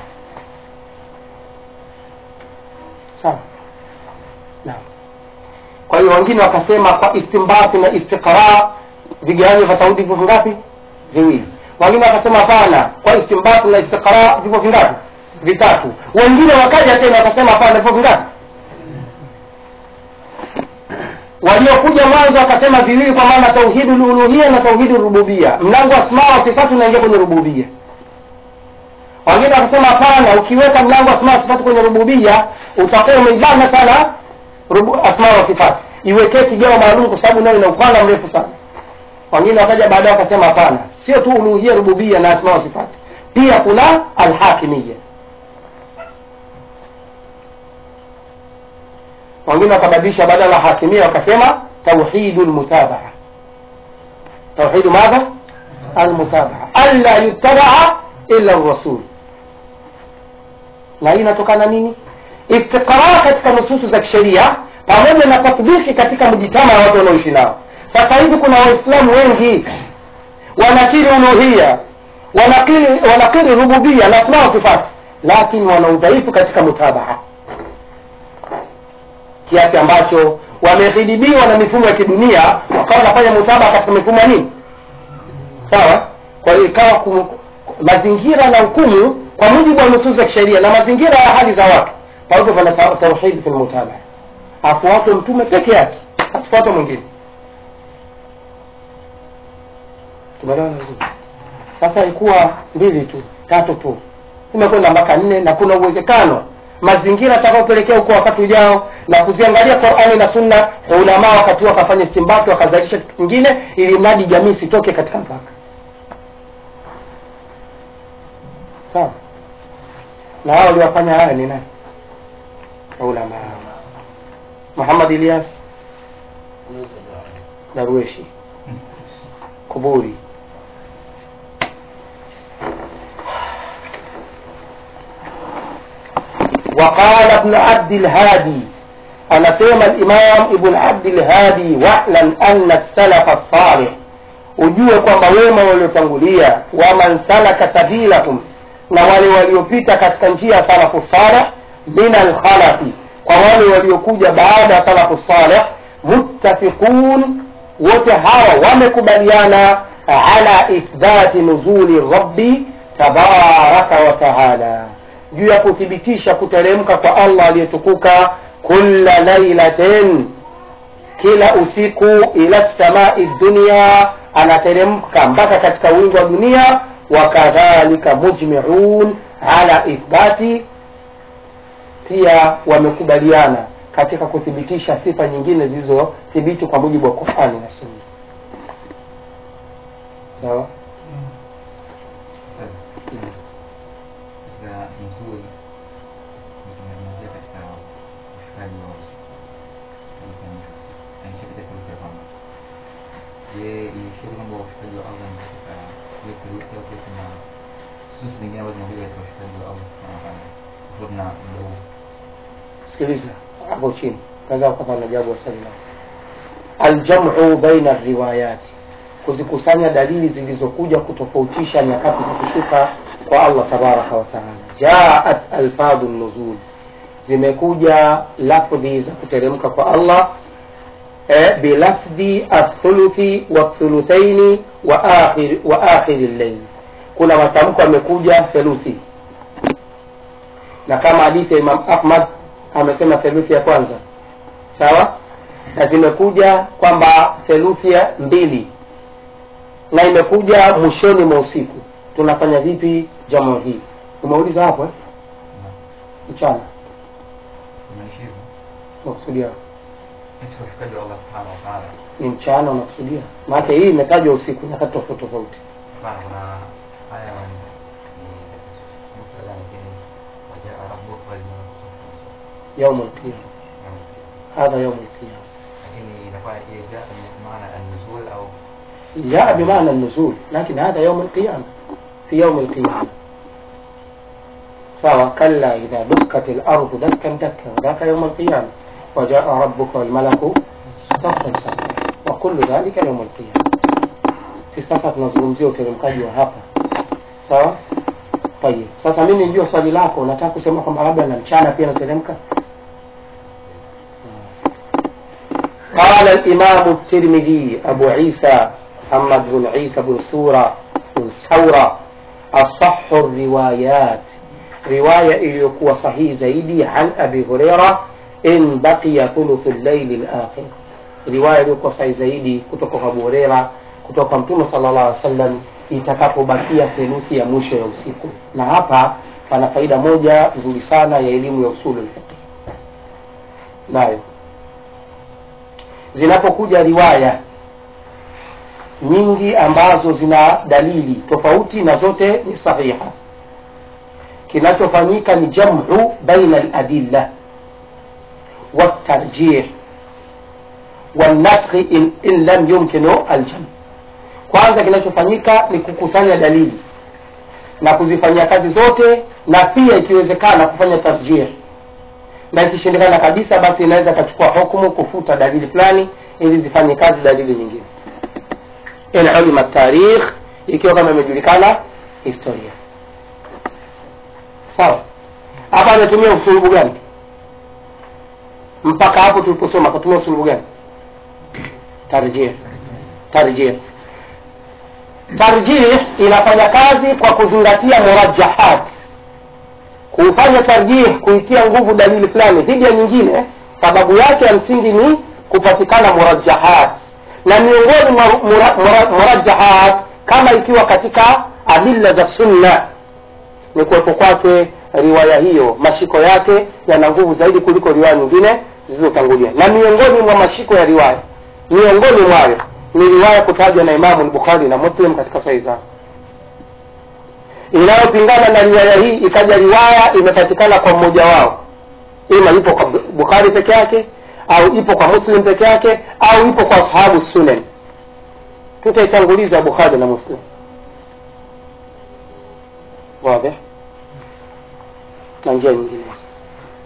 sawa naam kwa hiyo wengine wakasema kwa istinbat na istiqra vigawanyo vya tauhidi vipo vingapi viwili wengine wakasema hapana kwa istinbat na istiqra vipo vingapi vitatu wengine wakaja tena wakasema hapana vipo vingapi waliokuja mwanzo wakasema viwili kwa maana tauhidu luluhia na tauhidu rububia mlango wa asmaa wa sifatu unaingia kwenye rububia wengine wakasema hapana ukiweka mlango wa asmaa wa sifatu kwenye rububia utakuwa umeibana sana rubu, asmaa wa sifati iwekee kigao maalum kwa sababu nayo ina upana mrefu sana wengine wakaja baadaye wakasema hapana sio tu uluhia rububia na asmaa wa sifati pia kuna alhakimia wengine wakabadilisha badala ya hakimia wakasema tauhidu lmutabaa tauhidu madha almutabaa alla yutabaa illa rasul na hii inatokana nini istiqraa katika nususu za kisheria pamoja na tatbiki katika mjitama ya watu wanaoishi nao sasa hivi kuna waislamu wengi wanakiri uluhia wanakiri, wanakiri rububia na asmaa wa sifati lakini wana udhaifu katika mutabaa kiasi ambacho wamehidhibiwa na mifumo ya kidunia wakawa wanafanya mutaba katika mifumo ya nini sawa kwa hiyo ikawa ku- mazingira na hukumu kwa mujibu wa nususi za kisheria na mazingira ya hali za watu kwa hivyo pana ta- tauhidi fi lmutaba afuatwe mtume peke yake asifuatwe mwingine tumeelewana vizuri sasa ilikuwa mbili tu tatu tu imekwenda mpaka nne na kuna uwezekano mazingira atakaopelekea huko wakati ujao na kuziangalia qurani na sunna ulamaa wakati huo wakafanya istimbati wakazalisha kitu kingine ili mradi jamii isitoke katika mpaka sawa na hao waliwafanya haya ni nani ulamaa muhammad ilyas darweshi kuburi وقال ابن عبد الهادي anasema Imam Ibn Abdul Hadi, wa'lam anna salafa salih, ujue kwamba wema waliotangulia, waman salaka sabilahum, na wale waliopita katika njia ya salafu salih, min alkhalafi, kwa wale waliokuja baada ya salafu salih, muttafiqun, wote hawa wamekubaliana ala ithbati nuzuli rabbi tabaraka wa taala, juu ya kuthibitisha kuteremka kwa Allah aliyetukuka kulla lailatin, kila usiku, ila samai dunia, anateremka mpaka katika wingu wa dunia. Wakadhalika mujmiun ala ithbati, pia wamekubaliana katika kuthibitisha sifa nyingine zilizothibiti kwa mujibu wa Qurani na Sunna. Sawa. katika nzuri nikimalizia katika ushukaji wa anikipita kuruka kwamba je ilishiri kwamba ushukaji wa allah ni katika ile kuruka au pia kuna susi zingine ambazo zinakuja katika ushukaji wa allah subhanahu wa taala tofauti na muda huu Sikiliza hapo chini, kadhaa kama najabu wa swali lako. Aljamu baina riwayati, kuzikusanya dalili zilizokuja kutofautisha nyakati za kushuka kwa Allah tabaraka wa taala. Jaat alfadhu nuzul, zimekuja lafdhi za kuteremka kwa Allah eh, bilafdhi athuluthi wathuluthaini wa akhir wa akhiri llail, kuna matamko yamekuja theluthi na kama hadithi ya Imam Ahmad amesema theluthi ya kwanza sawa, na zimekuja kwamba theluthi ya mbili na imekuja mwishoni mwa usiku. Tunafanya vipi jamu hii? Umeuliza hapo eh? Mchana kumaanisha hivyo unakusudia katika ushukaji wa allah subhanahu wa taala ni mchana unakusudia? Maana hii imetajwa usiku nyakati tofauti tofauti. hapana kuna aya ni muktadha nyingine wajaa rabbuka wal malaku saffan saffa. Yaumul qiyama, Yaani, hadha yaumul qiyama. lakini inakuwa ile jaa maana an-nuzul au جاء بمعنى النزول لكن هذا يوم القيامة في يوم القيامة فهو كلا إذا دكت الأرض دكا دكا وذاك يوم القيامة وجاء ربك والملك صفا صفا وكل ذلك يوم القيامة si sasa tunazungumzia uteremkaji wa hapa sawa tayib sasa mimi nijua swali lako nataka kusema kwamba labda na mchana pia nateremka قال الإمام الترمذي أبو عيسى محمد بن عيسى بن سورة بن ثورة أصح الروايات رواية iliyokuwa sahihi zaidi عن أبي هريرة إن بقي ثلث الليل الآخر riwaya iliyokuwa sahihi zaidi kutoka kwa Abu Huraira kutoka Mtume sallallahu alaihi wasallam itakapobakia theluthi ya mwisho ya usiku. Na hapa pana faida moja nzuri sana ya elimu ya usulul fiqh, nayo zinapokuja riwaya nyingi ambazo zina dalili tofauti na zote ni sahiha, kinachofanyika ni jamu baina aladilla watarjih والنسخ in, in lam yumkinu aljam. Kwanza kinachofanyika ni kukusanya dalili na kuzifanyia kazi zote, na pia ikiwezekana kufanya tarjih, na ikishindikana kabisa, basi inaweza ikachukua hukumu kufuta dalili fulani ili zifanye kazi dalili nyingine. In ulima tarikh, ikiwa kama imejulikana historia. Sawa, hapa ametumia usulubu gani? Mpaka hapo tuliposoma akatumia usulubu gani? tarjih tarjih tarjih inafanya kazi kwa kuzingatia murajahat kufanya tarjih kuitia nguvu dalili fulani dhidi ya nyingine sababu yake ya msingi ni kupatikana murajahat na miongoni mwa mura- mura- murajahat kama ikiwa katika adilla za sunna ni kuwepo kwake riwaya hiyo mashiko yake yana nguvu zaidi kuliko riwaya nyingine zilizotangulia na miongoni mwa mashiko ya riwaya miongoni mwayo ni riwaya kutajwa na Imamu al-Bukhari na Muslim katika sahihi zao inayopingana na riwaya hii ikaja riwaya imepatikana kwa mmoja wao ima ipo kwa Bukhari peke yake au ipo kwa Muslim peke yake au ipo kwa ashabu sunan tutaitanguliza Bukhari na Muslim wazi na njia nyingine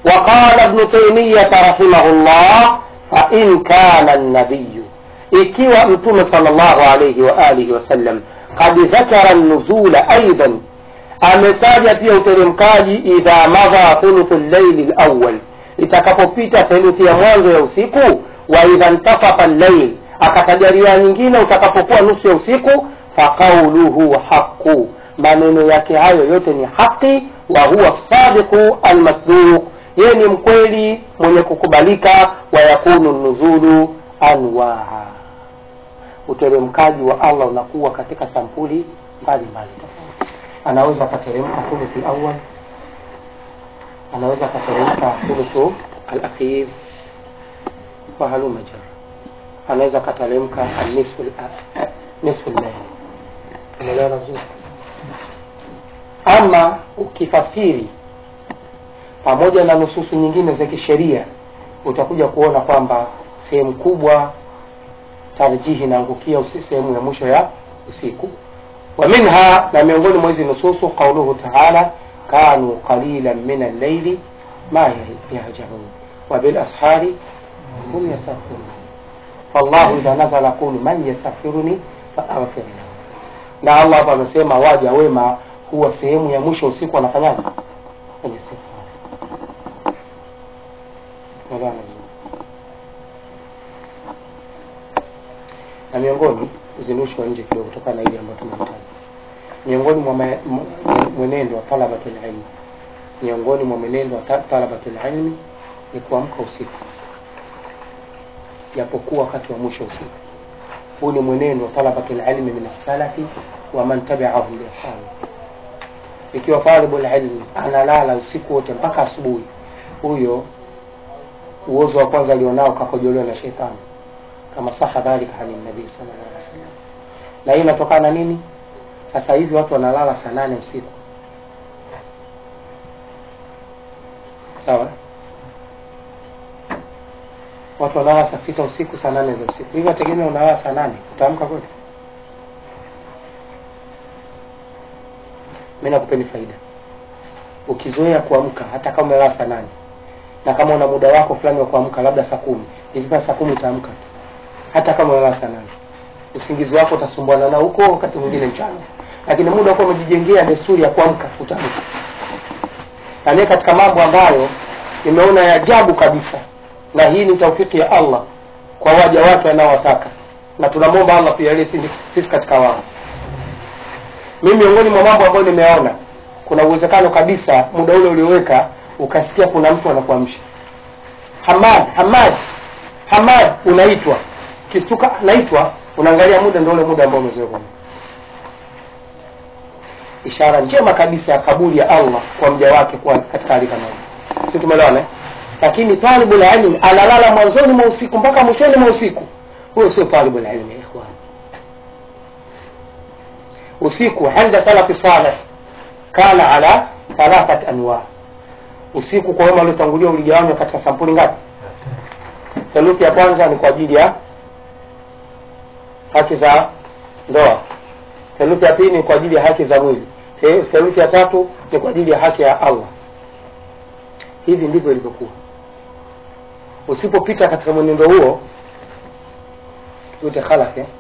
وقال ابن تيمية رحمه الله فإن كان النبي ikiwa mtume sallallahu alayhi wa alihi wasallam kad dhakara nuzula aidan ametaja pia uteremkaji idha madha thuluthu llaili lawal itakapopita theluthi ya mwanzo ya usiku wa idha ntasafa llail akataja riwaya nyingine utakapokuwa nusu ya usiku faqauluhu haqu maneno yake hayo yote ni haqi wa huwa sadiqu almasduq yeye ni mkweli mwenye kukubalika wa yakunu nuzulu anwaa uteremkaji wa allah unakuwa katika sampuli mbalimbali tofauti anaweza akateremka thuluthi awal anaweza akateremka thuluthu alakhir wa haluma jar anaweza akateremka nisfu nisfu llail umeelewana vizuri ama ukifasiri pamoja na nususu nyingine za kisheria utakuja kuona kwamba sehemu kubwa tarjihi inaangukia usi- sehemu ya mwisho ya usiku wa minha na miongoni mwa hizi nususu qauluhu taala kanu qalilan min allaili ma yahjaun wa bilashari hum yastaghfirun fallahu idha nazala qulu man yastaghfiruni faaghfir lahu na allah hapa amesema waja wema huwa sehemu ya mwisho usiku wanafanyaje kwenye istighfar Umeelewana vizuri? na miongoni uzindushi wa nje kidogo kutokana na ile ambayo tunahitaji miongoni mwa ma- mw- mwenendo wa talabatul ilmi miongoni mwa mwenendo wa ta- talabatul ilmi ni kuamka usiku japokuwa wakati wa mwisho usiku huu ni mwenendo wa talabatul ilmi min salafi wa man tabi'ahum biihsan ikiwa talibul ilmi analala usiku wote mpaka asubuhi huyo uozo wa kwanza alionao kakojolewa na shetani kama saha dhalika ani nabii sallallahu alaihi wasallam na hii inatokana na nini sasa hivi watu wanalala saa nane usiku sawa watu wanalala saa sita usiku saa nane za usiku hivi wategemea unalala saa nane utaamka kweli mi nakupeni faida ukizoea kuamka hata kama umelala saa nane na kama una muda wako fulani wa kuamka labda saa kumi ikifika saa kumi utaamka tu hata kama unalala saa nane usingizi wako utasumbuana nao huko wakati mwingine mchana lakini muda wako umejijengea desturi ya kuamka utaamka na mimi katika mambo ambayo nimeona ya ajabu kabisa na hii ni taufiki ya allah kwa waja wake anaowataka na tunamwomba allah pia ili sisi- sisi katika wao mimi miongoni mwa mambo ambayo nimeona kuna uwezekano kabisa muda ule ulioweka ukasikia kuna mtu anakuamsha hamad hamad hamad unaitwa kistuka naitwa unaangalia muda ndio ule muda ambao umezoea kuamka. ishara njema kabisa ya kabuli ya allah kwa mja wake kuwa katika hali kama hii si tumeelewana eh? lakini talibul ilmi analala mwanzoni mwa usiku mpaka mwishoni mwa usiku huyo sio talibul ilmi ya ikhwan usiku inda salafi saleh kana ala thalathat anwa usiku kwa wema waliotangulia uligawanywa katika sampuli ngapi theluthi ya kwanza ni kwa ajili ya haki za ndoa theluthi ya pili ni kwa ajili ya haki za mwili The- theluthi ya tatu ni kwa ajili ya haki ya allah hivi ndivyo ilivyokuwa usipopita katika mwenendo huo ute khalaf eh?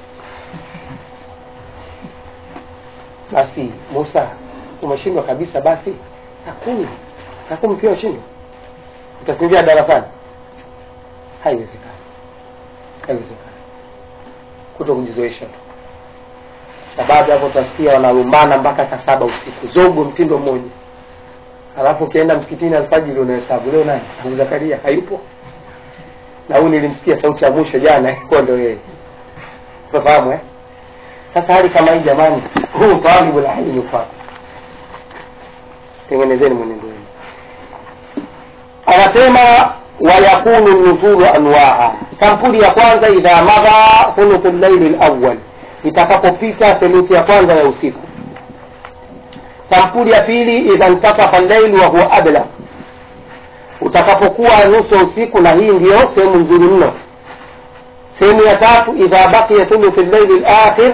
basi musa umeshindwa kabisa basi saa kumi saa kumi pia umeshindwa utasinzia darasani haiwezekani haiwezekani kuto kujizoesha tu sababu hapo utasikia wanalumbana mpaka saa saba usiku zogo mtindo mmoja alafu ukienda msikitini alfajiri unahesabu leo nani abu zakaria hayupo na huyu nilimsikia sauti ya mwisho jana ilikuwa ndo yeye unafahamu eh sasa hali kama hii jamani huu talibu la ilmi ufate tengenezeni mwenendo wenu anasema wayakunu nuzulu anwaa sampuli ya kwanza idha madha thuluthu llaili lawal itakapopita theluthi ya kwanza ya usiku sampuli ya pili idha ntasafa llaili wa huwa abla utakapokuwa nusu ya usiku na hii ndiyo sehemu nzuri mno sehemu ya tatu idha baqiya thuluthi llaili lakhir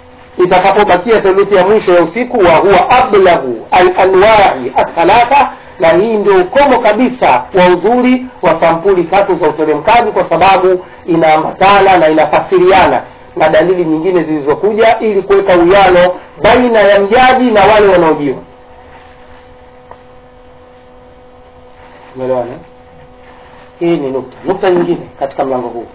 itakapobakia theluthi ya mwisho ya usiku wa huwa ablahu alanwai athalatha na hii ndio ukomo kabisa wa uzuri wa sampuli tatu za uteremkaji kwa sababu inaambatana na inafasiriana na dalili nyingine zilizokuja ili kuweka uwiano baina ya mjaji na wale wanaojiwa umeelewana hii ni nukta nukta nyingine katika mlango huu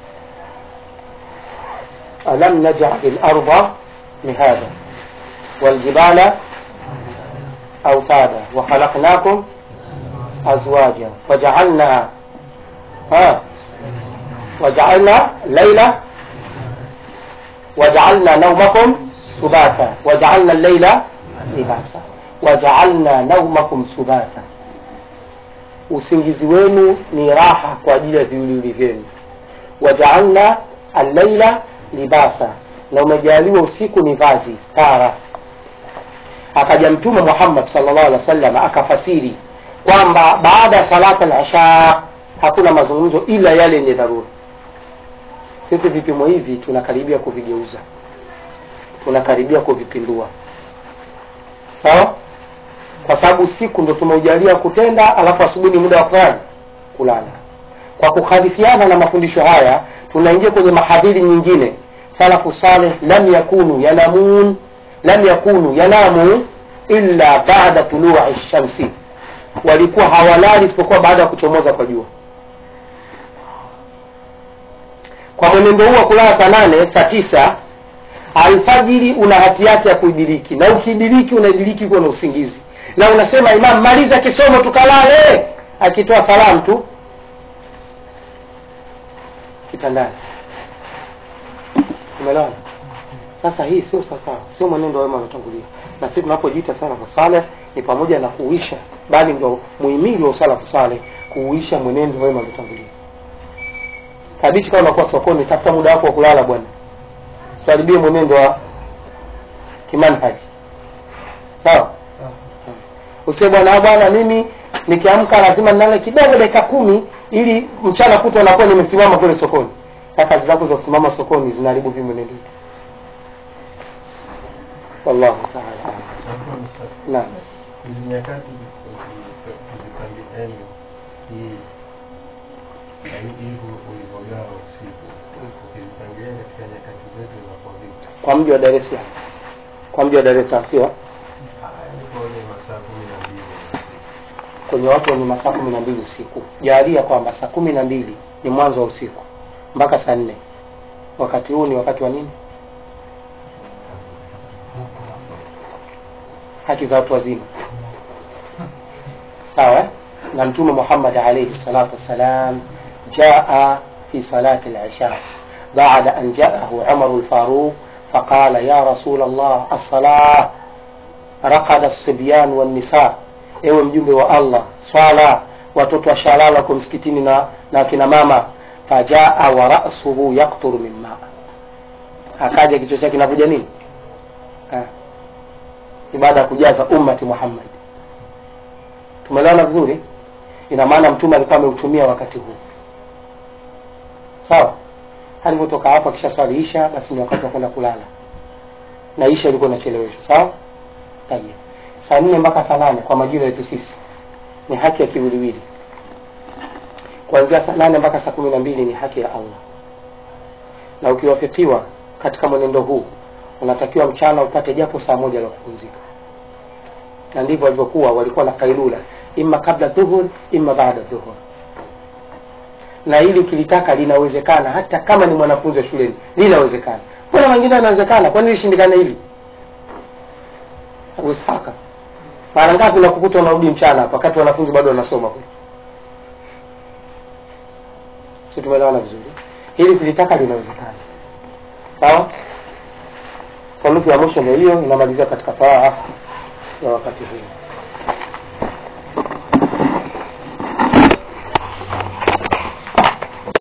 alam najali larda mihada waljibala autada wakhalaqnakum azwaja wajaalna ha wajaalna laila wajaalna naumakum subata wajaalna llaila libasa wajaalna naumakum subata usingizi wenu ni raha kwa ajili ya viwiliwili vyenu wajaalna allaila libasa na umejaliwa usiku ni vazi stara akaja mtume muhammad salllah alih wa sallam akafasiri kwamba baada ya salata al-isha hakuna mazungumzo ila yale yenye dharura sisi vipimo hivi tunakaribia kuvigeuza tunakaribia kuvipindua sawa kwa sababu siku ndo tumeujalia kutenda alafu asubuhi ni muda wa kufanya kulala kwa kukhalifiana na mafundisho haya tunaingia kwenye mahadhiri nyingine salafu saleh lam yakunu yanamun lam yakunu yanamu illa bada tului shamsi walikuwa hawalali isipokuwa baada ya kuchomoza kwa jua kwa mwenendo huu wa kulala saa nane saa tisa alfajiri una hatihati ya kuidiriki na ukidiriki unaidiriki kuwa na usingizi na unasema imam maliza kisomo tukalale akitoa salamu tu kitandani umeelewana sasa hii sio sawasawa sio mwenendo wa wema waliotangulia na sisi tunapojiita salafu saleh ni pamoja na kuuisha bali ndo muhimili wa usalafu saleh kuuisha mwenendo wa wema waliotangulia kabichi kama unakuwa sokoni tafuta muda wako wa kulala bwana tuharibie mwenendo wa kimanhaji sawa usie bwana bwana mimi nikiamka lazima nilale kidogo dakika kumi ili mchana kutwa nakuwa nimesimama kule sokoni na kazi zako za kusimama sokoni zinaharibu vi mwenendo wallahu taala alam. naam hizi nyakati ukizipangia yani hii yani hivyo ulivyogawa usiku ukizipangilia katika nyakati zetu zinakuwa vipi? kwa mji wa dar es salaam kwa mji wa dar es salaam sio Yani kwenye masaa kumi na mbili ya usiku. kwenye watu wenye masaa kumi na mbili usiku jalia kwamba saa kumi na mbili ni mwanzo wa usiku mpaka saa nne wakati huu ni wakati wa nini haki za watu wazima sawa eh? na mtume muhammad alaihi salatu wassalam jaa fi salati lisha بعد أن جاءه عمر الفاروق فقال يا رسول الله الصلاة رقد الصبيان والنساء ewe mjumbe wa allah swala watoto washalala wako msikitini na, na kina mama fajaa wa rasuhu yakturu min maa akaja kichwa chake kinavuja nini Ah. ni baada ya kujaza ummati muhammad tumeelewana vizuri ina maana mtume alikuwa ameutumia wakati huu sawa alivyotoka hapo akisha swali isha basi ni wakati wa kwenda kulala na isha ilikuwa inacheleweshwa sawa Tayeb. saa nne mpaka saa nane kwa majira yetu sisi ni haki ya kiwiliwili kuanzia saa nane mpaka saa kumi na mbili ni haki ya allah na ukiwafikiwa katika mwenendo huu unatakiwa mchana upate japo saa moja la kupumzika na ndivyo walivyokuwa walikuwa na kailula imma kabla dhuhur imma baada dhuhur na hili ukilitaka linawezekana hata kama ni mwanafunzi wa shuleni linawezekana mbona wengine anawezekana kwani lishindikana hili abu ishaka mara ngapi nakukuta unarudi mchana hapa wakati wanafunzi bado wanasoma kule si tumeelewana vizuri hili kulitaka linawezekana sawa kwa nusu ya mwisho ndio hiyo inamalizia katika faa ya wakati huu